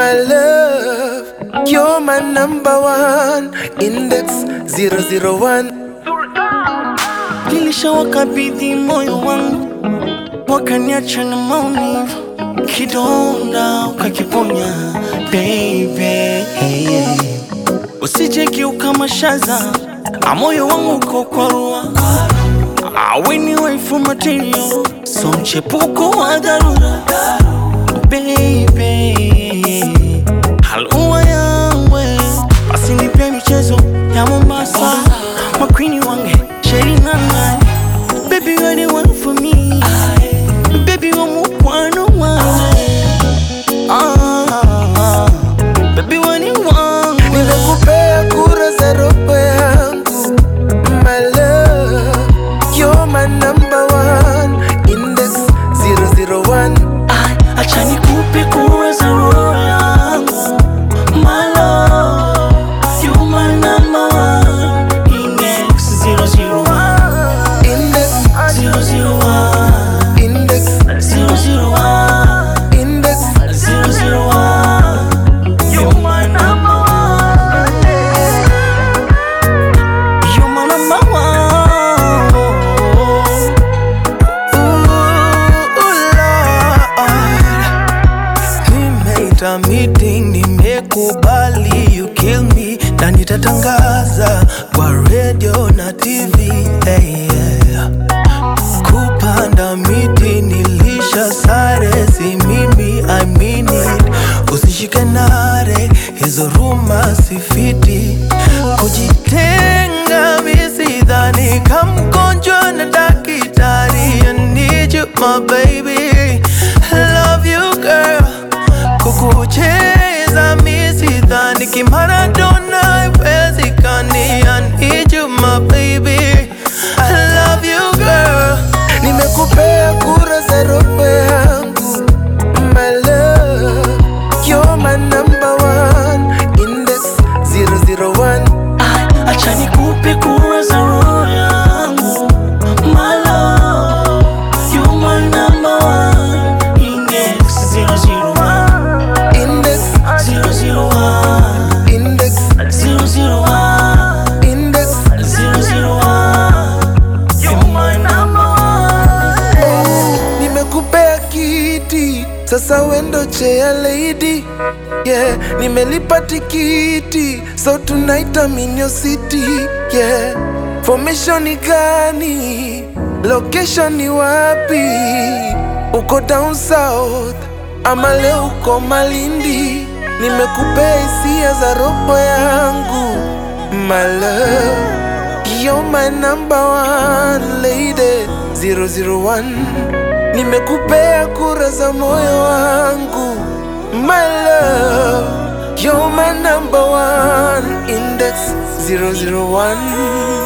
My love, you're my number one. Index 001. Nilishawakabidhi moyo wangu, wakaniacha na maumivu, kidonda ukakiponya baby. Usije kiuka mashaza, na moyo wangu uko kwa rua, aweni waifu material, so mchepuko wa dharura baby. Halua yawe basi nipe michezo ya Mombasa, makwini wange sheri nana baby you're the one for me baby wa mukwano wange ah, baby wani wangu Nimekupea kura za roho yangu. My love, you're my number one. Index 001. Ay, acha nikupe kura za roho yangu My love, you my number one Index 001 Index, 001 index, 001 index. 001 You're my number one You're my number one Ooh, Lord. Nimeita meeting, nimekubali you kill me na nitatangaza kwa radio na TV hey, yeah. Kupanda miti nilisha sare, si mimi I mean it. Usishike nare, hizo ruma sifiti. Kujitenga misidhani kamgonjwa na dakitari. I need you my baby, love you girl. Kukucheza misidhani kimaradona haiwezekani. I need you my baby, I love you girl. Nimekupea kura za roho yangu, my love, you're my number one. Index 001. Ay, acha nikupe kura za roho yangu My love, you my number one Index 001 Index, 001 index, 001 index. 001 You're my number one Nimekupea kiti, sasa wendo chea lady. Yeah, nimelipa tikiti, so tonight I'm in your city. Yeah, formation ni gani? Location ni wapi? Uko down south ama leo uko Malindi? Nimekupea hisia za roho yangu, my love. You're my number one lady 001 Nimekupea kura za moyo wangu My love You're my number one Index 001